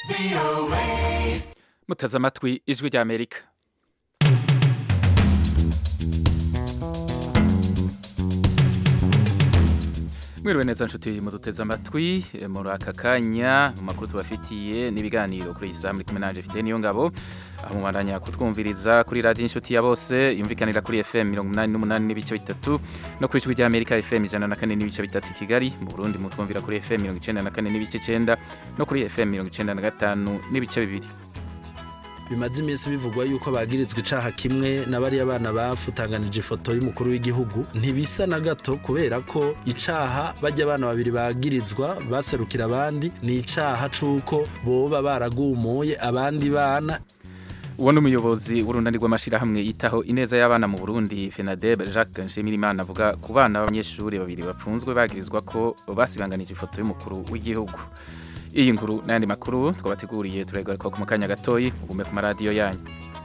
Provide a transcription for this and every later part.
muteze amatwi ijwi rya amerika mwiriwe neza nshuti muduteze amatwi muri aka kanya mu makuru tubafitiye n'ibiganiro kuri iyi saha muri kumwe nanje fite niyo ngabo aho mubandanya kutwumviriza kuri radiyo inshuti ya bose yumvikanira kuri fm mirongo umunani n'umunani n'ibice bitatu no kuri ijwi rya amerika fm ijana na kane n'ibice bitatu i kigali mu burundi mutwumvira kuri fm mirongo icenda na kane n'ibice icenda no kuri fm mirongo icenda na gatanu n'ibice bibiri bimaze iminsi bivugwa yuko bagirizwa icaha kimwe na bariya bana bafutanganije ifoto y'umukuru w'igihugu ntibisa na gato kubera ko icaha bajya abana babiri bagirizwa baserukira abandi ni icaha c'uko boba baragumuye abandi bana uwo ni umuyobozi w'urunani rw'amashyirahamwe yitaho ineza y'abana mu burundi fenadeb jacques nshimirimana avuga ku bana b'abanyeshuri babiri bapfunzwe bagirizwa ko basibanganije ifoto y'umukuru w'igihugu iyi nkuru n'ayandi makuru twabateguriye turayigaruka ku mukanya gatoyi ugume ku maradiyo yanyu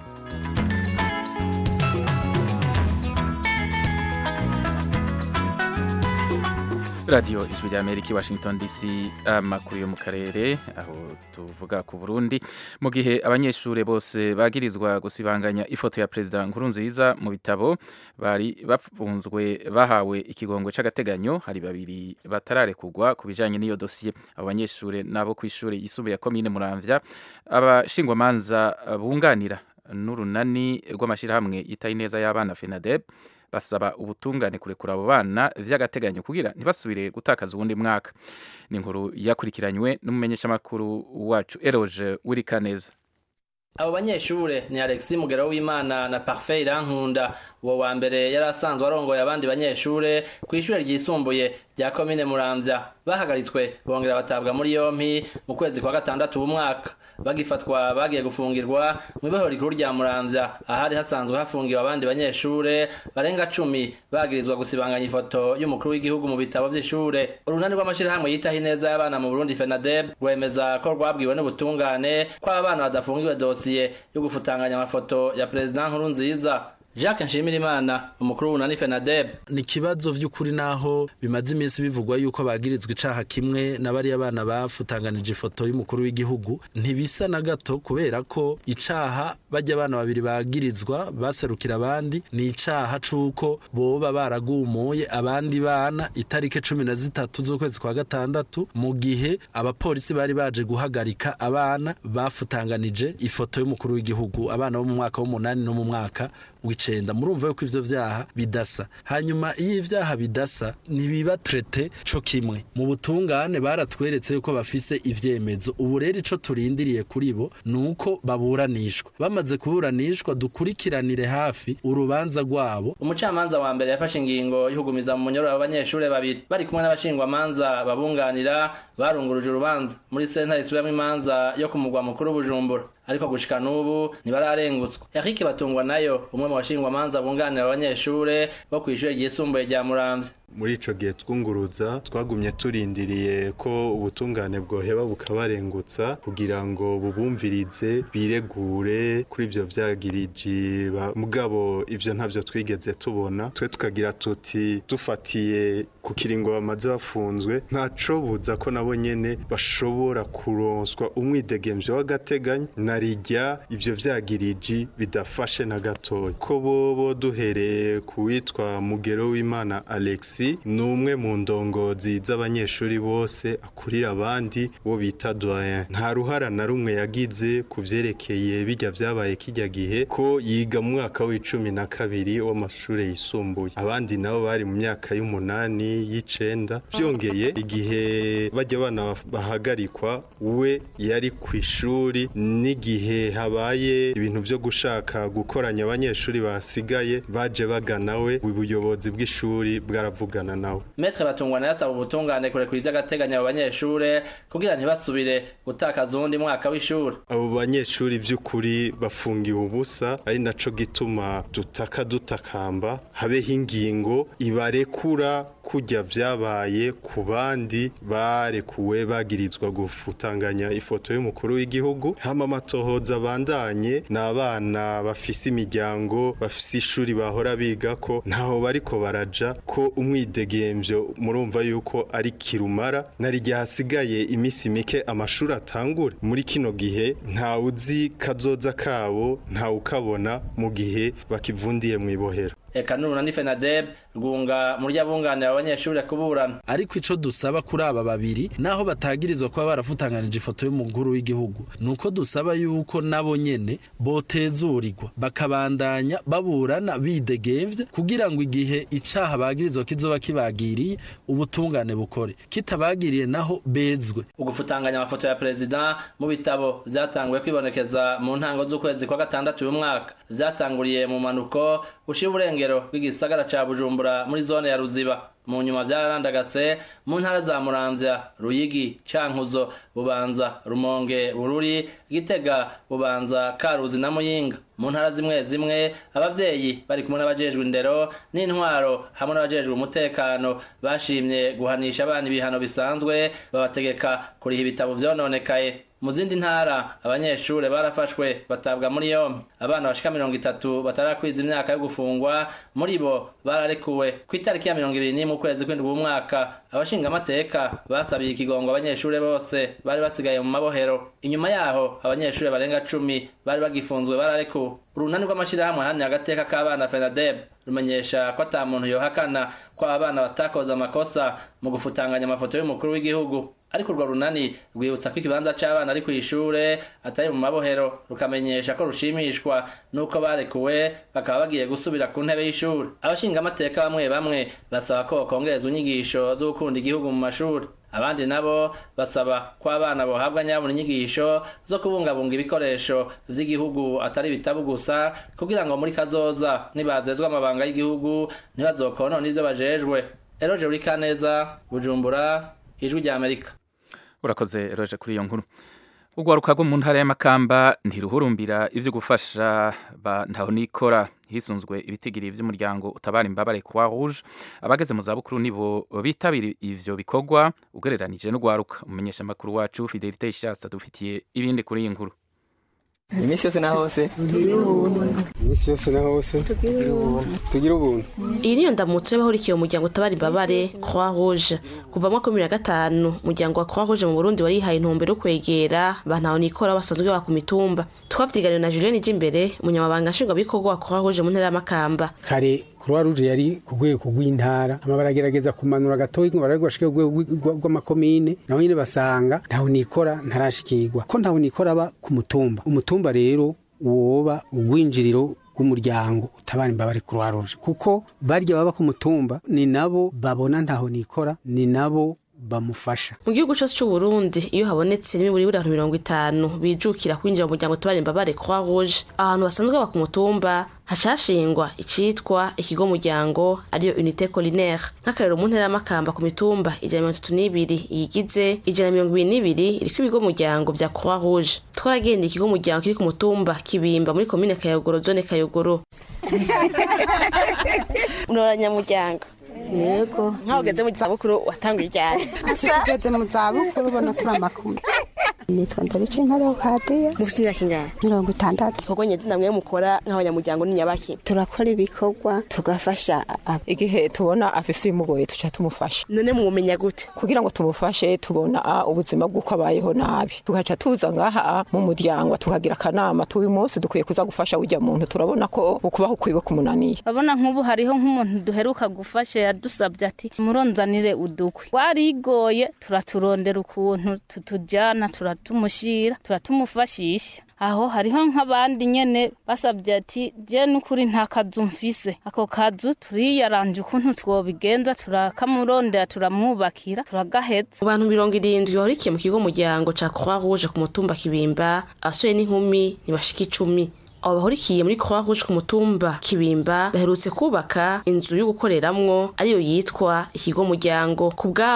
radiyo ijwi rya amerika i washington dc amakuru yo mu karere aho tuvuga ku burundi mu gihe abanyeshuri bose bagirizwa gusibanganya ifoto ya perezida nkurunziza mu bitabo bari bafunzwe bahawe ikigongwe c'agateganyo hari babiri batararekugwa ku bijanye n'iyo dosiye abo banyeshuri nabo ku ishuri yisumbuye ya komine muramvya abashingwamanza bunganira n'urunani rw'amashyirahamwe yitaye ineza y'abana fenadeb basaba ubutungane kurekura abo bana vy'agateganyo kugira ntibasubire gutakaza uwundi mwaka ni inkuru yakurikiranywe n'umumenyeshamakuru wacu eroge wirikaneza abo banyeshure ni alexis mugero w'imana na parfait irankunda uwo wa mbere yari asanzwe arongoye abandi banyeshure ku ishure ryisumbuye rya komine muramvya bahagaritswe bongera batabwa muri yompi mu kwezi kwa gatandatu w'umwaka bagifatwa bagiye gufungirwa mu ibohero rikuru rya muramvya ahari hasanzwe hafungiwe abandi banyeshure barenga cumi bagirizwa gusibanganya ifoto y'umukuru w'igihugu mu bitabo vy'ishure urunani rw'amashirahamwe yitaho ineza y'abana mu burundi fenadeb rwemeza ko rwabwiwe n'ubutungane ko abana badafungiwe dosiye yo gufutanganya amafoto ya perezida nkuru nziza Jacques Nshimirimana umukuru w'unani FENADEB ni kibazo vy'ukuri naho bimaze iminsi bivugwa yuko bagirizwa icaha kimwe na bariya bana bafutanganije ifoto y'umukuru w'igihugu ntibisa na gato kubera ko icaha bajya abana babiri bagirizwa baserukira abandi ni icaha c'uko boba baragumuye abandi bana itarike cumi na zitatu z'ukwezi kwa gatandatu mu gihe abapolisi bari baje guhagarika abana bafutanganije ifoto y'umukuru w'igihugu abana bo mu mwaka w'umunani no mu mwaka w'icenda murumva yuko ivyo vyaha bidasa hanyuma iyo ivyaha bidasa ntibiba trete co kimwe mu butungane baratweretse yuko bafise ivyemezo ubu rero ico turindiriye kuri bo nuko baburanishwa bamaze kuburanishwa dukurikiranire hafi urubanza rwabo umucamanza wa mbere yafashe ingingo y'ukugumiza mu munyororo w'abanyeshure babiri bari kumwe n'abashingwamanza babunganira barunguruje urubanza muri sentare isubiramwo imanza yo ku mugwa mukuru bujumbura ariko gushika n'ubu ntibararengutswa Eric Batungwa nayo umwe mu bashingwamanza bunganira abanyeshure bo kw'ishure ryisumbuye rya Muramvya muri ico gihe twunguruza twagumye turindiriye ko ubutungane bwoheba bukabarengutsa kugira ngo bubumvirize biregure kuri ivyo vyagiriji mugabo ivyo ntavyo twigeze tubona twe tukagira tuti dufatiye ku kiringo bamaze bafunzwe ntaco buza ko nabo nyene bashobora kuronswa umwidegemvyo w'agateganyo narirya ivyo vyagiriji bidafashe na gatoya ko bobo duhereye ku witwa mugero w'imana Alexis ni umwe mu ndongozi z'abanyeshuri bose akurira abandi bo bita doyen nta ruhara na rumwe yagize ku vyerekeye bijya vyabaye kijya gihe ko yiga mu mwaka w'icumi na kabiri w'amashuri yisumbuye abandi nabo bari mu myaka y'umunani y'icenda vyongeye igihe bajya abana bahagarikwa we yari ku ishuri n'igihe habaye ibintu vyo gushaka gukoranya abanyeshuri basigaye baje bagana we ubuyobozi bw'ishuri bwaravuga kuvugana nawe Metre Batungwana yasaba ubutungane kurekura ivy'agateganyo abo banyeshure kugira ntibasubire gutakaza uwundi mwaka w'ishure abo banyeshuri vy'ukuri bafungiwe ubusa ari naco gituma dutaka dutakamba habeho ingingo ibarekura kujya vyabaye ku bandi barekuwe bagirizwa gufutanganya ifoto y'umukuru w'igihugu hama amatohoza abandanye n'abana bafise imiryango bafise ishuri bahora biga ko ntaho bariko baraja ko umwidegemvyo murumva yuko ari kirumara nari igihe hasigaye imisi mike amashuri atangure muri kino gihe ntawe uzi kazoza kabo ntawe ukabona mu gihe bakivundiye mu ibohero eka nuruna ni fenadeb rwunga muri abunganira abanyeshuri kuburana ariko ico dusaba kuri aba babiri naho batagirizwa kuba barafutanganije ifoto y'umukuru w'igihugu nuko dusaba yuko nabo nyene botezurirwa bakabandanya baburana bidegemvye kugira ngo igihe icaha bagirizwa kizoba kibagiriye ubutungane bukore kitabagiriye naho bezwe ugufutanganya amafoto ya perezida mu bitabo vyatanguye kwibonekeza mu ntango z'ukwezi kwa gatandatu uyu mwaka vyatanguriye mu manuko ushira uburengero bw'igisagara ca bujumbura muri zone ya ruziba mu nyuma vyararandagase mu ntara za muramvya ruyigi cankuzo bubanza rumonge bururi gitega bubanza karuzi na muyinga mu ntara zimwe zimwe abavyeyi bari kumwe n'abajejwe indero n'intwaro hamwe n'abajejwe umutekano bashimye guhanisha abana ibihano bisanzwe babategeka kuriha ibitabo vyononekaye mu zindi ntara abanyeshure barafashwe batabwa muri yompi abana bashika mirongo itatu batarakwiza imyaka yo gufungwa muri bo bararekuwe ku itariki ya mirongo ibiri n'imwe ukwezi kw'indwi w'umwaka abashingamateka basabiye ikigongo abanyeshure bose bari basigaye mu mabohero inyuma yaho abanyeshure barenga cumi bari bagifunzwe bararekuwe urunani rw'amashirahamwe ahanira agateka k'abana fenadeb rumenyesha ko ata muntu yohakana ko abana batakoze amakosa mu gufutanganya amafoto y'umukuru w'igihugu ariko urwo runani rwibutsa ko ikibanza c'abana ari kw'ishure atari mu mabohero rukamenyesha ko rushimishwa n'uko barekuwe bakaba bagiye gusubira ku ntebe y'ishuri abashingamateka bamwe bamwe basaba ko bokongereza inyigisho zo gukunda igihugu mu mashuri abandi nabo basaba ko abana bohabwa nyabona inyigisho zo kubungabunga ibikoresho vy'igihugu atari ibitabu gusa kugira ngo muri kazoza nibazezwa amabanga y'igihugu ntibazokonona ivyo bajejwe eroje uri kaneza bujumbura ijwi rya amerika urakoze roje kuri iyo nkuru urwaruka rwo mu ntara y'amakamba ntiruhurumbira ivyo gufasha ba ntaho nikora hisunzwe ibitigiri vy'umuryango utabara imbabare kwa rouge abageze mu zabukuru nibo bitabira ivyo bikorwa ugereranije n'urwaruka umumenyesha makuru wacu Fidelite Ishasa dufitiye ibindi kuri iyi nkuru iminsi yose na hose iminsi yose na hose tugira ubuntu iyi niyo ndamutso y'abahurikiye umuryango utabara imbabare croix rouge kuva mu mwaka wa bibiri na gatanu umuryango wa croix rouge mu burundi warihaye intumbero yo kwegera bantaho nikora basanzwe baba ku mitumba twavyiganiwe na julienne imbere umunyamabanga nshingwabikorwa wa croix rouge mu ntara y'amakamba kare croix rouge yari ku rwego rw'intara hama baragerageza kumanura gatoyi ngo barabe bashike ku rwego rw'amakomine naho nyine basanga ntaho nikora ntarashikirwa ko ntaho nikora aba ku mutumba umutumba rero woba urwinjiriro rw'umuryango utabara imbabare croix rouge kuko barya baba ku mutumba ni nabo babona ntaho nikora ni nabo bamufasha mu gihugu cyose cy'u Burundi iyo habonetse n'imiburi buri abantu mirongo itanu bijukira kwinjira mu muryango utabara imbabare croix rouge ahantu basanzwe baba ku mutumba hacashingwa icitwa ikigo muryango ariyo unité collinaire nk'akarero mu ntara y'amakamba ku mitumba ijana mirongo itatu n'ibiri iyigize ijana mirongo ibiri n'ibiri iriko ibigo muryango vya croix rouge twaragendeye ikigo muryango kiri ku mutumba kibimba muri komine kayogoro zone kayogoro muroranyamuryango yego nkaho ugeze mu zabukuru watanguye ryari tugeze mu zabukuru ubona turi amakuru nitwa ndarice nkora kadiyo mufite imyaka ingana mirongo itandatu ibikorwa nyazina mwe mukora nk'abanyamuryango ni nyabaki turakora ibikorwa tugafasha abo igihe tubona afise ibimugoye tuca tumufasha none mumenya gute kugira ngo tumufashe tubona ah, ubuzima bw'uko abayeho nabi tugaca tuza ngaha ah, mu muryango tukagira akanama tuba uyu munsi dukwiye kuza gufasha ujya muntu turabona ko ukubaho kwiwe kumunaniye urabona nk'ubu hariho nk'umuntu duheruka gufasha yadusabye ati muronzanire udukwi warigoye turaturondera ukuntu tutujyana turatumushyira turatumufashisha aho hariho nk'abandi nyene basabye ati je n'ukuri nta kazu mfise ako kazu turiyaranje ukuntu twobigenza turakamurondera turamwubakira turagaheza mu bantu mirongo irindwi bahurikiye mu kigo muryango ca croix rouge ku mutumba kibimba abasore n'inkumi ntibashika icumi abo bahurikiye muri croix rouge ku mutumba kibimba baherutse kubaka inzu yo gukoreramwo ariyo yitwa ikigo muryango ku bwabo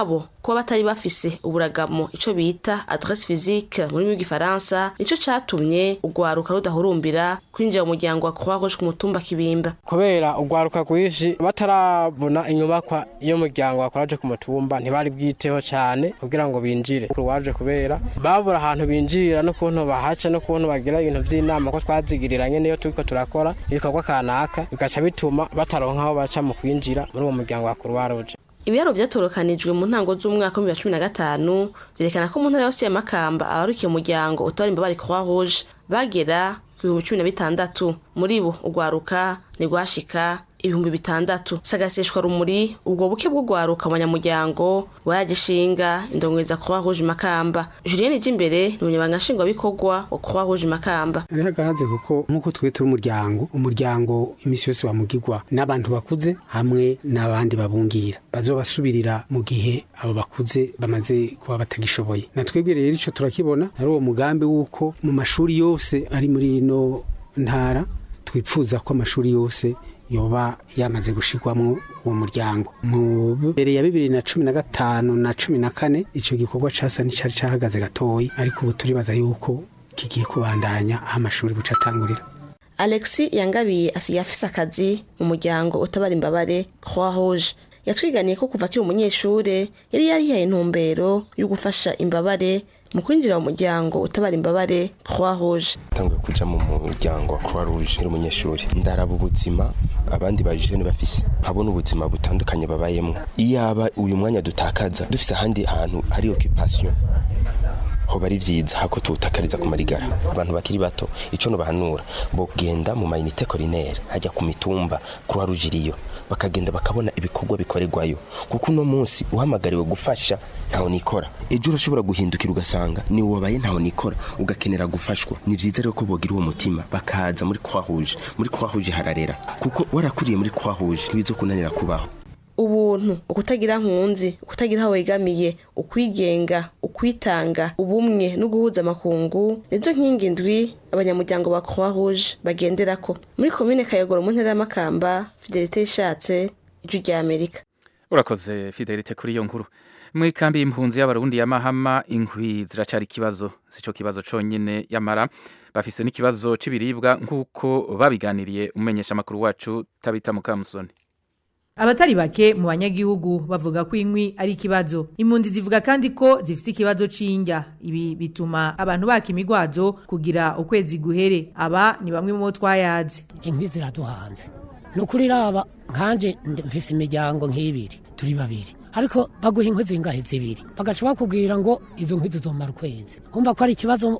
kuba batari bafise uburagamo ico bita adresse physique mu rurimi rw'igifaransa nico catumye urwaruka rudahurumbira kwinjira mu muryango wa croix rouge ku mutumba kibimba kubera urwaruka rwinshi batarabona inyubakwa y'umuryango wakoraje ku mutumba ntibari bwiteho cyane kugira ngo binjire waje kubera babura ahantu binjirira n'ukuntu bahaca n'ukuntu bagira ibintu by'inama ko twazigiriranye niyo turiko turakora ibikorwa kanaka bigaca bituma bataronka aho baca mu kwinjira muri uwo muryango wa croix rouge ibiharo vyatorokanijwe mu ntango z'umwaka w'ibihumbi bibiri na cumi na gatanu vyerekana ko mu ntara yose ya makamba abarukiye umuryango utabara imbabare croix rouge bagera ku bihumbi cumi na bitandatu muri bo urwaruka ntirwashika ibihumbi bitandatu sagaseshwa rumuri ubwo buke bw'urwaruka abanyamuryango waragishinga indongereza croix rouge makamba julienne imbere ni umunyabanga nshingwabikorwa wa croix rouge makamba hariho agahaze kuko nk'uko twe turi umuryango umuryango imisi yose wamugirwa n'abantu bakuze hamwe n'abandi babungira bazobasubirira mu gihe abo bakuze bamaze kuba batagishoboye na twebwe rero ico turakibona ari uwo mugambi w'uko mu mashuri yose ari muri ino ntara twipfuza ko amashuri yose yoba yamaze gushirwamwo uwo muryango mu mbere ya bibiri na cumi na gatanu na cumi na kane ico gikorwa casa n'icari cahagaze gatoyi ariko ubu turibaza yuko kigiye kubandanya aho amashuri buca atangurira alexi yangabiye asigaye afise akazi mu muryango utabara imbabare croix rouge yatwiganiye ko kuva akiri umunyeshure yari yarihaye intumbero yo gufasha imbabare mu kwinjira mu muryango utabara imbabare croix rouge tanguye kuja mu muryango wa croix rouge uri umunyeshuri ndaraba ubuzima abandi bajene bafise nkabona ubuzima butandukanye babayemwo iyaba uyu mwanya dutakaza dufise ahandi hantu hari occupation hoba ari vyiza hako tuwutakariza ku marigara abantu bakiri bato ico nobahanura bogenda mu mayinite korinere hajya ku mitumba croix rouge iriyo bakagenda bakabona ibikorwa bikorerwayo kuko uno munsi uhamagariwe gufasha ntaho nikora ejo urashobora guhindukira ugasanga ni wabaye ntaho nikora ugakenera gufashwa ni vyiza rero ko bogira uwo mutima bakaza muri croix rouge muri croix rouge hararera kuko warakuriye muri croix rouge ntibizokunanira kubaho ubuntu ukutagira nkunzi ukutagira aho wegamiye ukwigenga ukwitanga ubumwe no guhuza amakungu nizo nkingi ndwi abanyamuryango ba croix rouge bagenderako muri komine kayogoro mu ntara y'amakamba fidelite ishatse ijwi rya amerika urakoze fidelite kuri iyo nkuru mu ikambi y'impunzi y'abarundi ya mahama inkwi ziracari ikibazo sico kibazo conyene yamara bafise n'ikibazo c'ibiribwa nk'uko babiganiriye umumenyesha amakuru wacu tabita mukamusoni abatari bake mu banyagihugu bavuga ko inkwi ari ikibazo impunzi zivuga kandi ko zifite ikibazo c'indya ibi bituma abantu baka imigwazo kugira ukwezi guhere aba ni bamwe mu bo twayaze inkwi ziraduhanze ni ukuri raba nkanje mfise imiryango nk'ibiri turi babiri ariko baguha inkwi zingahe zibiri bagaca bakubwira ngo izo nkwi zizomara ukwezi umva ko ari ikibazo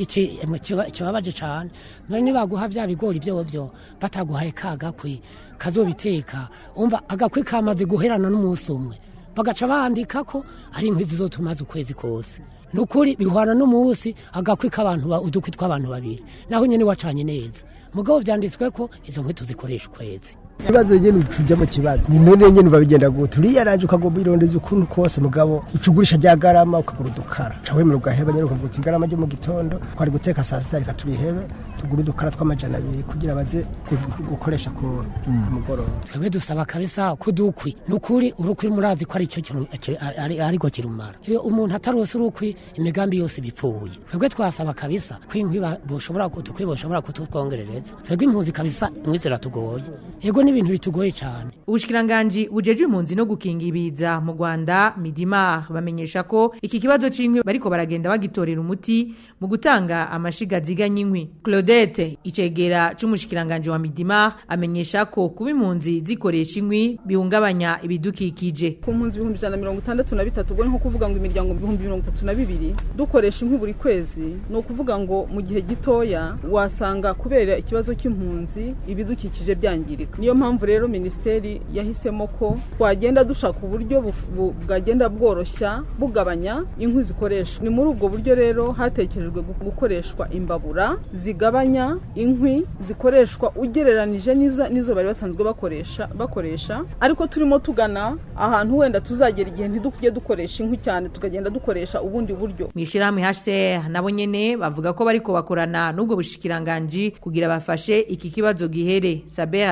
kibabaje cane none nibaguha vya bigori vyovyo bataguhaye ka gakwi kazobiteka umva agakwi kamaze guherana n'umunsi umwe bagaca bandika ko ari inkwi zizotumaza ukwezi kose nukuri bihwana n'umunsi agakwi k'abantu udukwi tw'abantu babiri naho nyene wacanye neza mugabo vyanditswe ko izo nkwi tuzikoresha ukwezi ikibazo nyene ucuja mu kibazo ni none nyene babigenda gute uriyaraje ukagomba irondeza ukuntu kose mugabo ucugurisha rya garama ukagura udukara uca wemera ugaheba nyene ukavuga uti igarama ryo mu gitondo twari guteka saa sita reka turihebe tugura udukara tw'amajana abiri kugira baze gukoresha ku mugoroba twebwe dusaba kabisa kudukwi nukuri urukwi murazi ko ari cyo ariko kirumara iyo umuntu atarose urukwi imigambi yose bipfuye twebwe twasaba kabisa ko inkwi boshobora udukwi boshobora kututwongerereza twebwe impunzi kabisa inkwi ziratugoye yego n'ibintu bitugoye cyane ubushikiranganji bujeje impunzi no gukinga ibiza mu Rwanda Midima bamenyesha ko iki kibazo c'inkwi bariko baragenda bagitorera umuti mu gutanga amashiga ziganya inkwi Claudette icegera c'umushikiranganje wa Midima amenyesha ko kuba impunzi zikoresha inkwi bihungabanya ibidukikije ku mpunzi ibihumbi ijana na mirongo itandatu na bitatu ubwo ni nko kuvuga ngo imiryango ibihumbi mirongo itatu na bibiri dukoresha inkwi buri kwezi ni ukuvuga ngo mu gihe gitoya wasanga kubera ikibazo cy'impunzi ibidukikije byangirika niyo mpamvu rero minisiteri yahisemo ko twagenda dushaka uburyo bwagenda bworoshya bugabanya inkwi zikoreshwa ni muri ubwo buryo rero hatekerejwe gukoreshwa imbabura zigabanya inkwi zikoreshwa ugereranije n'izo bari basanzwe bakoresha bakoresha ariko turimo tugana ahantu wenda tuzagera igihe ntidukujye dukoresha inkwi cyane tukagenda dukoresha ubundi buryo mu ishyirahamwe HCR nabo nyene bavuga ko bariko bakorana n'ubwo bushikiranganji kugira bafashe iki kibazo gihere Sabe Hazamu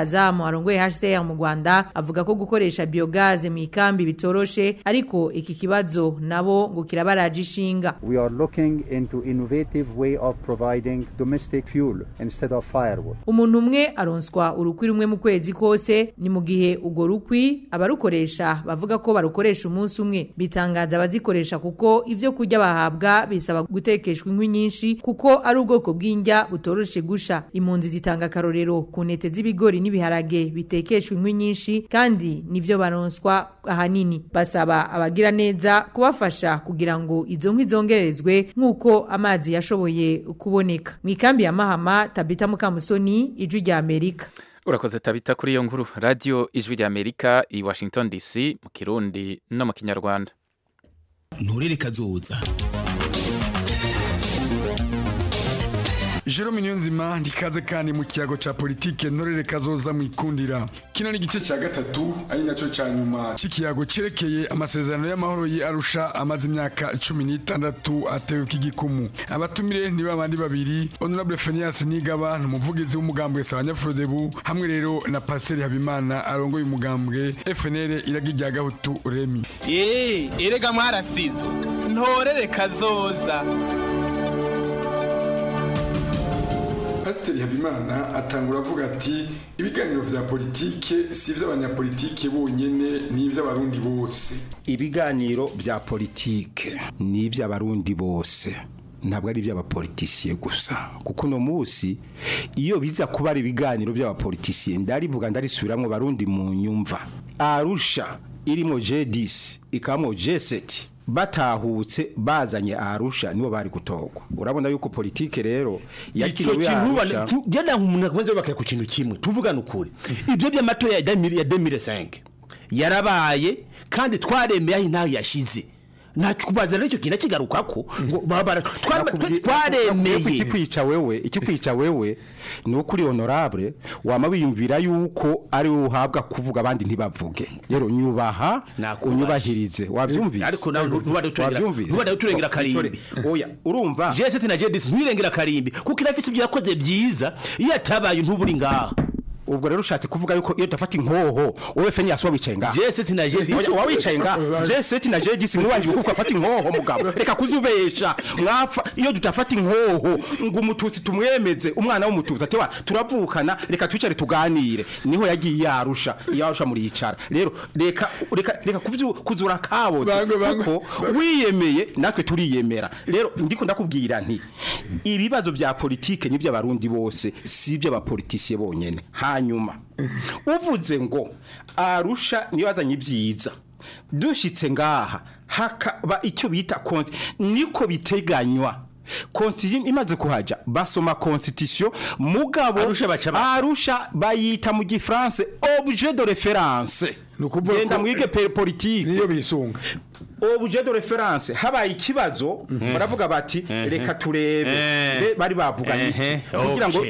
arongoye HCR mu Rwanda avuga ko gukoresha biogaze mu ikambi bitoroshe ariko iki kibazo nabo ngo kirabaraje ishinga We are looking into innovative way of providing domestic fuel instead of firewood. umuntu umwe aronswa urukwi rumwe mu kwezi kose ni mu gihe urwo rukwi abarukoresha bavuga ko barukoresha umunsi umwe bitangaza abazikoresha kuko ibyo kurya bahabwa bisaba gutekeshwa inkwi nyinshi kuko ari ubwoko bw'indya butoroshe gusha impunzi zitanga akarorero ku ntete z'ibigori n'ibiharage bitekeshwa inkwi nyinshi kandi nivyo baronswa ahanini basaba abagira neza kubafasha kugira ngo izo nkwi zongerezwe nk'uko amazi yashoboye kuboneka mu ikambi ya mahama tabita mukamusoni ijwi rya amerika urakoze tabita kuri iyo nkuru radiyo ijwi rya amerika i washington dc mu kirundi no mu kinyarwanda nturere kazoza Jerome Niyonzima ndikaze kandi mu kiyago ca politike ntorere kazoza mu ikundira kino ni igice ca gatatu ari naco ca nyuma c'ikiyago cerekeye amasezerano y'amahoro yi Arusha amaze imyaka cumi n'itandatu atewe k'igikumu abatumire ni babandi babiri Honorable Phineas Nigaba n'umuvugizi w'umugambwe Sabanyafurodebu hamwe rero na Pasteur Habimana arongoye umugambwe FNL iragi rya Gahutu Remi Eh, erega mwarasizo ntorere kazoza Pasiteri Habimana atangura avuga ati ibiganiro vya politike si ivy'abanyapolitike bonyene ni ivy'abarundi bose ibiganiro bya politike ni iby'abarundi bose ntabwo ari iby'abapolitisiye gusa kuko uno munsi iyo biza kuba ari ibiganiro by'abapolitisiye ndarivuga ndarisubiramo barundi mu nyumva arusha irimo J10 ikamo J7 batahutse bazanye arusha nibo bari gutogwa urabona yuko politike rero ico yakiriwe kintu bane arusha genda umuntu akomeze bakira ku kintu kimwe tuvugana ukuri ibyo by'amatora ya 2000 ya 2005 yarabaye kandi twaremeye aho intaho yashize ntacyo kubaza n'icyo kintu kigarukako ngo babara twaremeye ikikwica wewe ikikwica wewe ni uko uri honorable wama wiyumvira yuko ari wowe uhabwa kuvuga abandi ntibavuge rero nyubaha unyubahirize wabyumvise ariko nawe ntubade uturengera ntubade uturengera karimbi oya urumva J7 na J10 ntirengera karimbi kuko irafite ibyo yakoze byiza iyo atabaye ntuburi ngaha ubwo rero ushatse kuvuga yuko iyo dafata inkoho wowe feni yasuba wicaye ngaha J7 na J10 wa wicaye ngaha J7 na J10 mwiwangiye kuko afata inkoho mugabo reka kuzubesha mwapfa iyo tutafata inkoho ngo umututsi tumwemeze umwana w'umututsi ati wa turavukana reka twicare tuganire niho yagiye yarusha yarusha muri yicara rero reka reka reka kubyu- kuzura kaboze kuko wiyemeye natwe turiyemera rero ndiko ndakubwira nti ibibazo bya politike ni by'abarundi bose si iby'abapolitisiye bonyene hanyuma uvuze ngo arusha niyo yazanye ibyiza dushitse ngaha hakaba icyo bita konti niko biteganywa Constitution imaze kuhaja basoma constitution mugabo arusha bayita mu gifaransa objet de référence genda mwige pe- politique niyo bisunga objet de référence habaye ikibazo baravuga bati reka turebe Be- bari bavuganye kugira ngo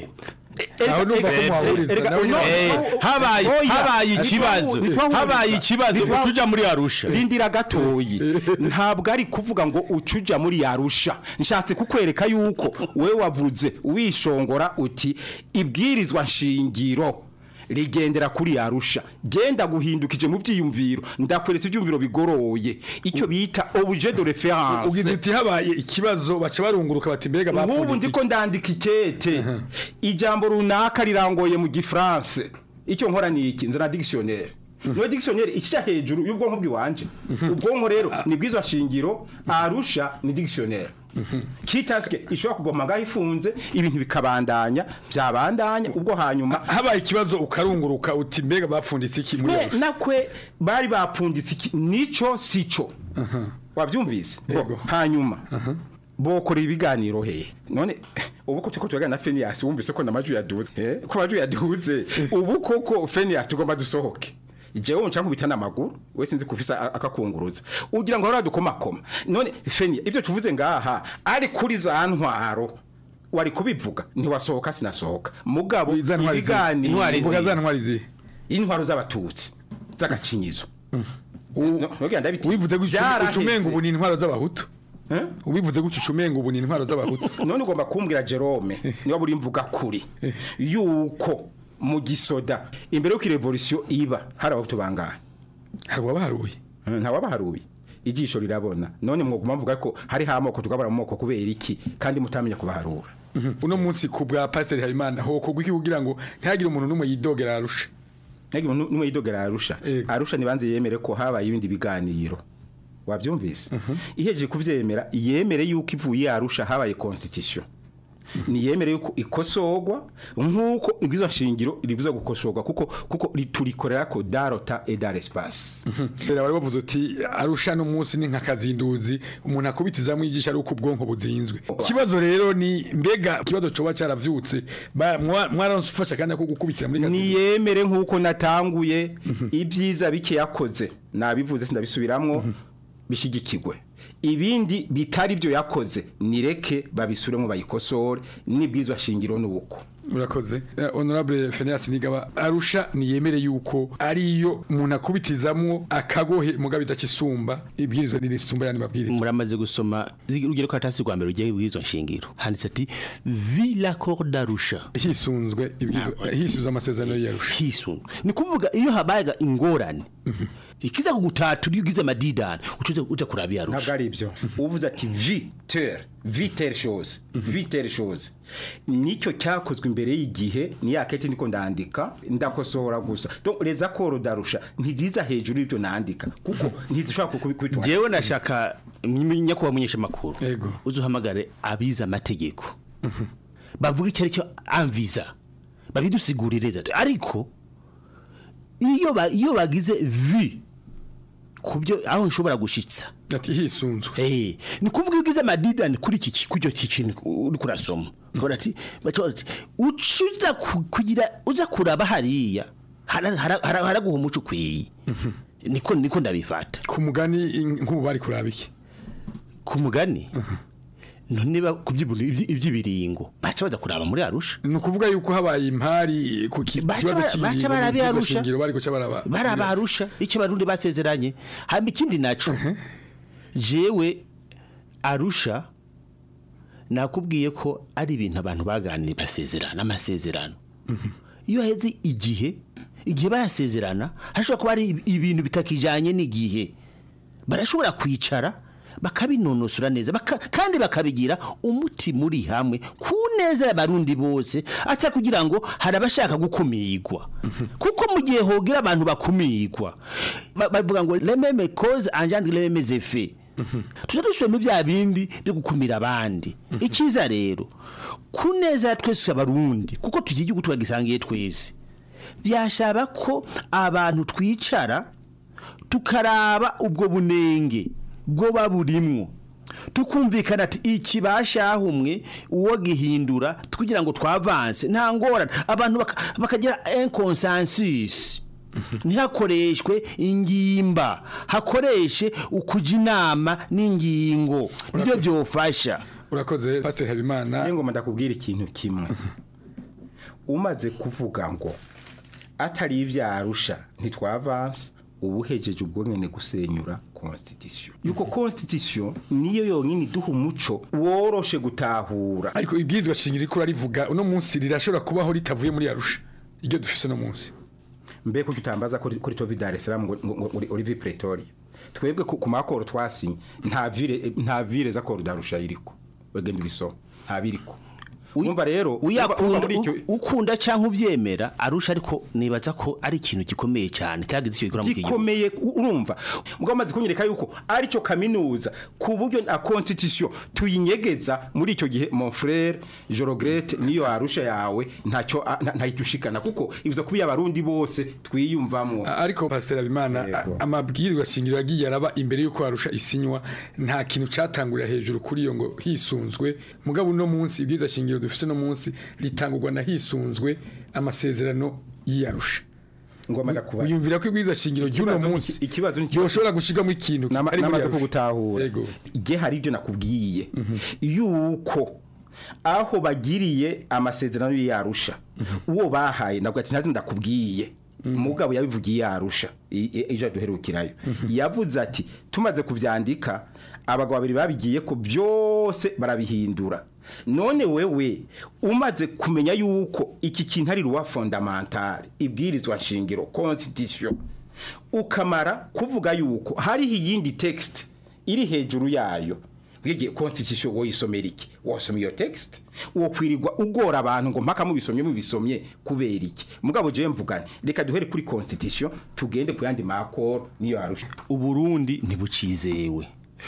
Aho numva ko muhahuriza, nawe nyine- habaye habaye ikibazo habaye ikibazo ucuja muri arusha rindira gatoyi ntabwo ari kuvuga ngo ucuja muri arusha nshatse kukwereka yuko we wavuze wishongora uti ibwirizwa nshingiro rigendera kuri arusha genda guhindukije mu byiyumviro ndakweretse ibyumviro bigoroye icyo bita objet de référence ugize uti habaye ikibazo baca barunguruka bati mbega nk'ubu bapfundikiye ndiko ndandika ikete ijambo runaka rirangoye mu gifaransa icyo nkora ni iki nzana dictionnaire niyo dictionnaire ikica hejuru y'ubwonko bw'iwanje ubwonko rero ni bw'izo shingiro arusha ni dictionnaire kitaske ishobora kugoma ngaho ifunze ibintu bikabandanya byabandanya ubwo hanyuma habaye ikibazo ukarunguruka uti mbega bapfunditse iki muri Me- arusha nakwe bari bapfunditse iki nico sico wabyumvise Bo, hanyuma bokora ibiganiro he none ubu ko tuko tugana na Phineas wumvise ko namaju yaduze eh ko amaju yaduze ubu koko Phineas tugomba dusohoke jewe nca nkubita amaguru we sinzi kufisa a- akakunguruza ugira ngo hora dukomakoma none Phineas ibyo tuvuze ngaha ari kuri za ntwaro wari kubivuga ntiwasohoka sinasohoka mugabo ibiganiro uvuga za ntwari zihe intwaro z'abatutsi z'agacinyizo ubivuze gutyo ucumenga ubu ni intwaro z'abahutu ubivuze gutyo ucumenga ubu ni intwaro z'abahutu none ugomba kumbwira Jerome niba buri mvuga kuri yuko mu gisoda imbere y'uko revolution iba hari abahutu bangahe hari uwabaharuye nta wabaharuye ijisho rirabona none mwoguma mvuga ko hari amoko tukabara mu moko kubera iki kandi mutamenya kubaharura uno munsi ku bwa pasiteri habimana hokorwa iki kugira ngo ntihagire umuntu n'umwe yidogera arusha ntihagire umuntu n'umwe yidogera arusha arusha nibanze yemere ko habaye ibindi biganiro wabyumvise ihejeje kubyemera yemere yuko ivuye arusha habaye constitution niyemere yuko ikosogwa nk'uko ibwizo nshingiro ribuza gukosogwa kuko kuko turikorera ko darota et dar espace rero bari bavuze uti arusha no munsi ni nka kazinduzi umuntu akubitiza mu igisha ari uko ubwonko buzinzwe ikibazo rero ni mbega ikibazo coba caravyutse mwaranfasha kandi ko gukubitira muri niyemere nk'uko natanguye ibyiza bike yakoze nabivuze sindabisubiramwo bishigikirwe ibindi bitari byo yakoze nireke babisuremo bayikosore nibwizwa shingiro nuko urakoze honorable Phineas Nigaba arusha niyemere yuko ariyo umuntu akubitizamwo akagohe mugabe idakisumba ibwirizwa nirisumba yani mabwiriza muramaze gusoma urugero ko atasi rwa mbere ugiye ibwirizwa shingiro handitse ati vi l'accord d'arusha hisunzwe ibwirizwa hisunzwe amasezerano y'arusha hisunzwe ni kuvuga iyo habayaga ingorane ikiza kugutata uri ugize amadidani ucuze uja kurabia arusha ntabwo ari ibyo uvuze ati vitere vitere chose vitere chose nicyo cyakozwe imbere y'igihe ni yakete niko ndandika ndakosohora gusa donc les accords d'arusha ntiziza hejuru y'ibyo nandika kuko ntizishobora kubitwa jewe nashaka nyakuba munyesha makuru yego uzuhamagare abiza amategeko bavuga icyo ari cyo anviza babidusigurire ariko iyo ba, iyo bagize vi kubyo aho nshobora gushitsa ati hisunzwe eh ni kuvuga ugize amadidani kuri iki kujyo kintu uri kurasoma ukora ati bati ucuza kugira uza kuraba hariya haraguha umuco kwiye niko niko ndabifata ku mugani nk'ubu bari kuraba iki ku mugani none ba kubyibuntu ibyibiringo baca baza kuraba muri arusha ni ukuvuga yuko habaye impari ku kibazo baca barabi arusha bari guca baraba baraba arusha icyo barundi basezeranye hamba ikindi naco jewe arusha nakubwiye ko ari ibintu abantu baganiriye basezerana amasezerano iyo heze igihe igihe bayasezerana hashobora kuba ari ibintu bitakijanye n'igihe barashobora kwicara bakabinonosora neza baka, kandi bakabigira umuti muri hamwe ku neza y'abarundi bose ata kugira ngo hari abashaka gukumigwa kuko mu gihe hogira abantu bakumigwa bavuga ngo les mêmes causes engendrent les mêmes effets tujya dusubira muri bya bindi byo gukumira abandi icyiza rero ku neza ya twese abarundi kuko tugiye igihugu turagisangiye twese byashaba ko abantu twicara tukaraba ubwo bunenge bwo baburimwo tukumvikana ati iki bashahumwe uwo gihindura kugira ngo twavanse nta ngorane abantu bakagira inconsensus ntihakoreshwe ingimba hakoreshe ukuja inama n'ingingo nibyo byofasha urakoze pastor habimana ngo ndakubwira ikintu kimwe umaze kuvuga ngo atari ibyarusha ntitwavanse ubu hejeje ubwo nyene gusenyura constitution yuko constitution niyo yonyine iduha umuco woroshe gutahura ariko ibwirizwa shingiro riko rivuga uno munsi rirashobora kubaho ritavuye muri arusha iryo dufise no munsi mbe ko tutambaza kuri tovi Dar es Salaam ngo Olivier Pretoria twebwe ku makoro twasinye nta vire nta vire za koro darusha iriko wegenda biso nta biriko umva rero ukunda cyangwa ubyemera arusha ariko nibaza ko ari ikintu gikomeye cyane cyagize icyo gikora mu gihugu gikomeye urumva mugabo maze kunyereka yuko ari cyo kaminuza ku buryo na constitution tuyinyegeza muri icyo gihe mon frère Jorogrete niyo arusha yawe ntacyo ntayitushikana kuko ivuze kubi abarundi bose twiyumvamwo ariko pastor Abimana amabwirizwa shingiro yagiye araba imbere yuko arusha isinywa nta kintu catangurira hejuru kuri iyo ngo hisunzwe mugabo no munsi ibwirizwa shingiro dufite no munsi ritangurwa na hisunzwe amasezerano y'iyarusha ngomba kuba yumvira ko ibwiza shingiro ry'uno munsi ikibazo yoshobora gushigamo ikintu namaze kugutahura igihe hari ibyo nakubwiye yuko aho bagiriye amasezerano y'iyarusha uwo bahaye ntabwo ati ntazi ndakubwiye mugabo yabivugiye yarusha ejo duherukirayo yavuze ati tumaze kubyandika abagabo babiri babigiye ko byose barabihindura none wewe umaze kumenya yuko iki kintu ari ruwa fondamentale ibwirizwa nshingiro constitution ukamara kuvuga yuko hariho iyindi text iri hejuru yayo bwigiye constitution woyisomera iki wasoma iyo text wokwirirwa ugora abantu ngo mpaka mubisomye mubisomye kubera iki mugabo je mvugane reka duhere kuri constitution tugende ku yandi makoro niyo arusha uburundi ntibucizewe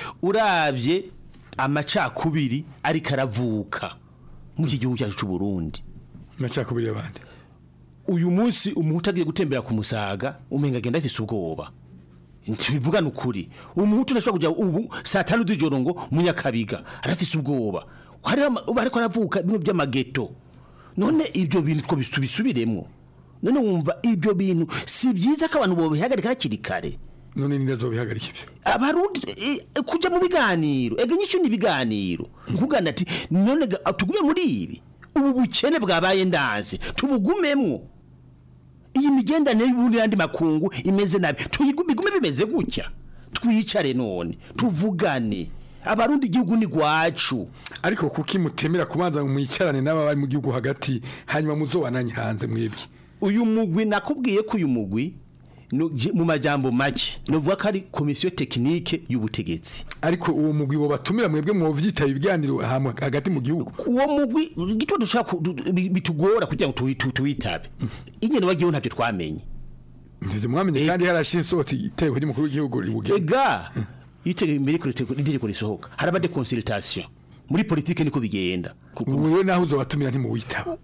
urabye amacakubiri ariko aravuka mu iki gihugu cyacu cy'uburundi amacakubiri y'abandi uyu munsi umuhutu agiye gutembera ku musaga umenga agenda afise ubwoba ntibivugana ukuri umuhutu ntashobora kujya ubu saa tanu z'ijoro ngo munyakabiga arafise ubwoba hariho ama- ubu ariko aravuka bimwe by'amageto none ibyo bintu two tubisubiremo none wumva ibyo bintu si byiza ko abantu bobihagarika hakiri kare none ninde azobihagarika ibyo abarundi eh, eh, kuja mu biganiro ega nyisho ni ibiganiro nkugana ati none ga- tugume muri ibi ubu bukene bwabaye ndanze tubugumemwo iyi migendanire y'ubundi n'andi makungu imeze nabi tuyigume igume bimeze gutya twicare none tuvugane abarundi igihugu ni gwacu ariko kuki mutemera kubanza mwicarane n'aba bari mu gihugu hagati hanyuma muzobananye hanze mwebwe uyu mugwi nakubwiye ko uyu mugwi no- je- mu majambo make novuga ko ari komisiyo tekinike y'ubutegetsi ariko uwo mugwi wo batumira mwebwe mwovyitaba ibiganiro hamwe hagati mu gihugu uwo mugwi gito dushaka ku- du- bi- bitugora kugira ngo tuwi- tu- tuwitabe ingene bagiyeho ntabyo twamenye ndivyo mwamenye kandi harashiye isohotse iteko ry'umukuru w'igihugu ribugena ega yitege imbere ko itegeko risohoka haraba de consultation muri politike niko bigenda wewe naho uzobatumira ntimuwitaba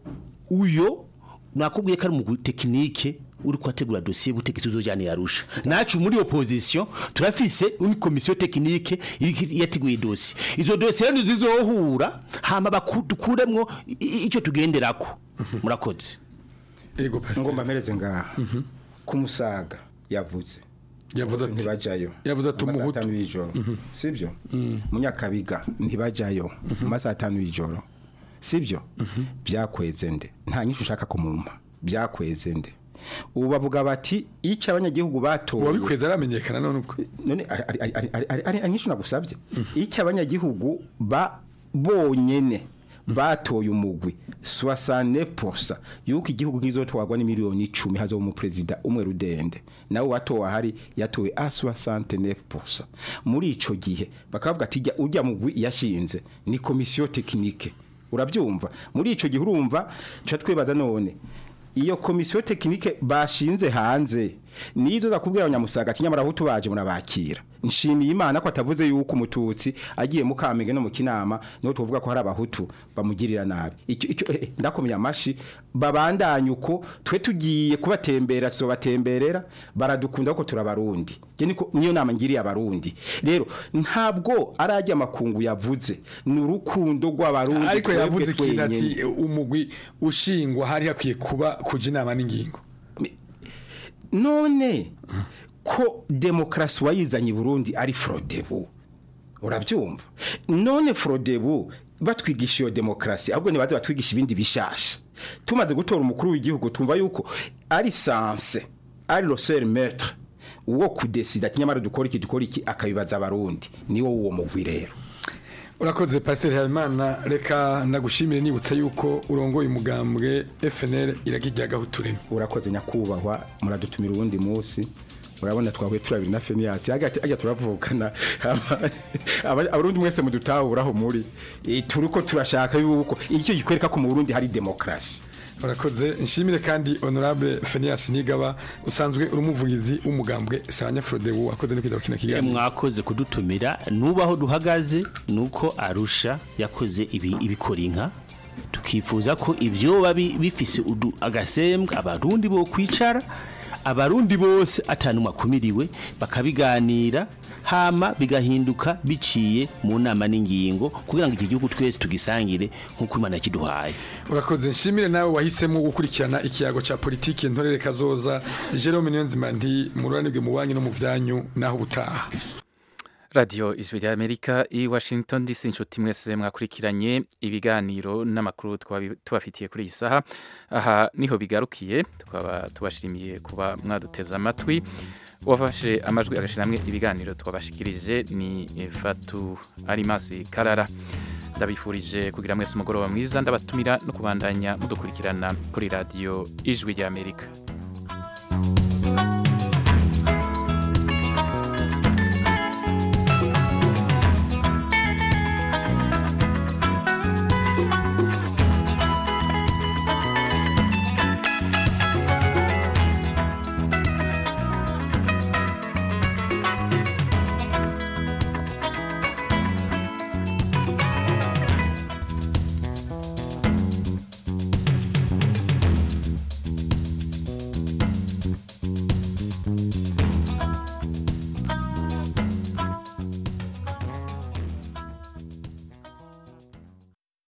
uyo nakubwiye ko ari umugwi tekinike uri kwategura dosiye butegetsi uzojyana yarusha nacu muri opposition turafise une commission tekinike iri- yateguye dosiye izo dosiye rero zizohura hama baku- dukuremwo i- i- ico tugenderako murakoze ego ngomba mpereze ngaha ku musaga yavuze yavuze ati ntibajayo yavuze ati mu masaha umuhutu atanu y'ijoro sibyo munyakabiga ntibajayo mu masaha atanu y'ijoro sibyo byakweze nde nta nyinshi ushaka kumumpa byakweze nde ubu bavuga bati icyo abanyagihugu batoye uwabikweze aramenyekana none uko none ari- ari- ari- ari- ari- ari ari nyinshi nagusabye icyo abanyagihugu ba bonyene batoye umugwi soixante posa yuko igihugu kizotwarwa ni miliyoni icumi hazo mu president umwe rudende nawe watowe ahari yatowe a soixante neuf posa muri ico gihe bakavuga ati jya ujya mugwi yashinze ni komisiyo tekinike urabyumva muri ico gihe urumva ca twibaza none iyo komisiyo tekinike bashinze hanze nizo zakubwira abanyamusaga ati nyamara aho tubaje murabakira nshimiye imana ko atavuze yuko umututsi agiye mu kamenge no mu kinama niho tuvuga ko hari abahutu bamugirira nabi icyo icyo eh, eh, ndakomeye amashi babandanye uko twe tugiye kubatembera tuzobatemberera baradukunda ko turabarundi je niko niyo nama ngiriye abarundi rero ntabwo arajya amakungu yavuze ni urukundo rw'abarundi ariko twebwe yavuze ikintu ati twenyene. umugwi ushingwa hari hakwiye kuba kuja inama n'ingingo none ko demokarasi wayizanye i burundi ari forodebu urabyumva none forodebu batwigisha iyo demokarasi ahubwo ntibaze batwigisha ibindi bishasha tumaze gutora umukuru w'igihugu twumva yuko ari sanse ari roseri metre uwo kudesida ati nyamara dukora iki dukora iki akabibaza abarundi niwo uwo mugwi rero urakoze pasiteri habimana reka ndagushimire nibutsa yuko urongoye umugambwe fnl iragijyaga utureme urakoze nyakubahwa muradutumira uwundi munsi urabona twahuye turabiri na feniyasi hagati ajya turavukana Aba- abarundi mwese mudutahuraho muri Eh, turiko turashaka yuko icyo gikwereka ko mu burundi hari demokarasi urakoze nshimire kandi honorable fenias nigaba usanzwe uri umuvugizi w'umugambwe sabanya frodebu wakoze no kwitaba kino Eh, kiganiro mwakoze kudutumira nubaho duhagaze nuko arusha yakoze ibi ibikora inka tukifuza ko ibyo babi bifise udu- agasembwa abarundi bo kwicara abarundi bose atanumwe akumiriwe bakabiganira hama bigahinduka biciye mu nama n'ingingo kugira ngo iki gihugu twese tugisangire nk'uko imana yakiduhaye urakoze nshimire nawe wahisemo gukurikirana ikiyago cya politiki ntorere kazoza jerome niyonzima nti mururanirwe mu banki no mu byanyu naho ubutaha radiyo ijwi rya amerika i washington dc inshuti mwese mwakurikiranye ibiganiro n'amakuru twabi- tubafitiye kuri iyi saha aha niho bigarukiye tukaba tubashimiye kuba mwaduteze amatwi uwafashe amajwi agashyira hamwe ibiganiro twabashikirije ni fatu arimasi karara ndabifurije kugira mwese umugoroba mwiza ndabatumira no kubandanya mudukurikirana kuri radiyo ijwi ry'amerika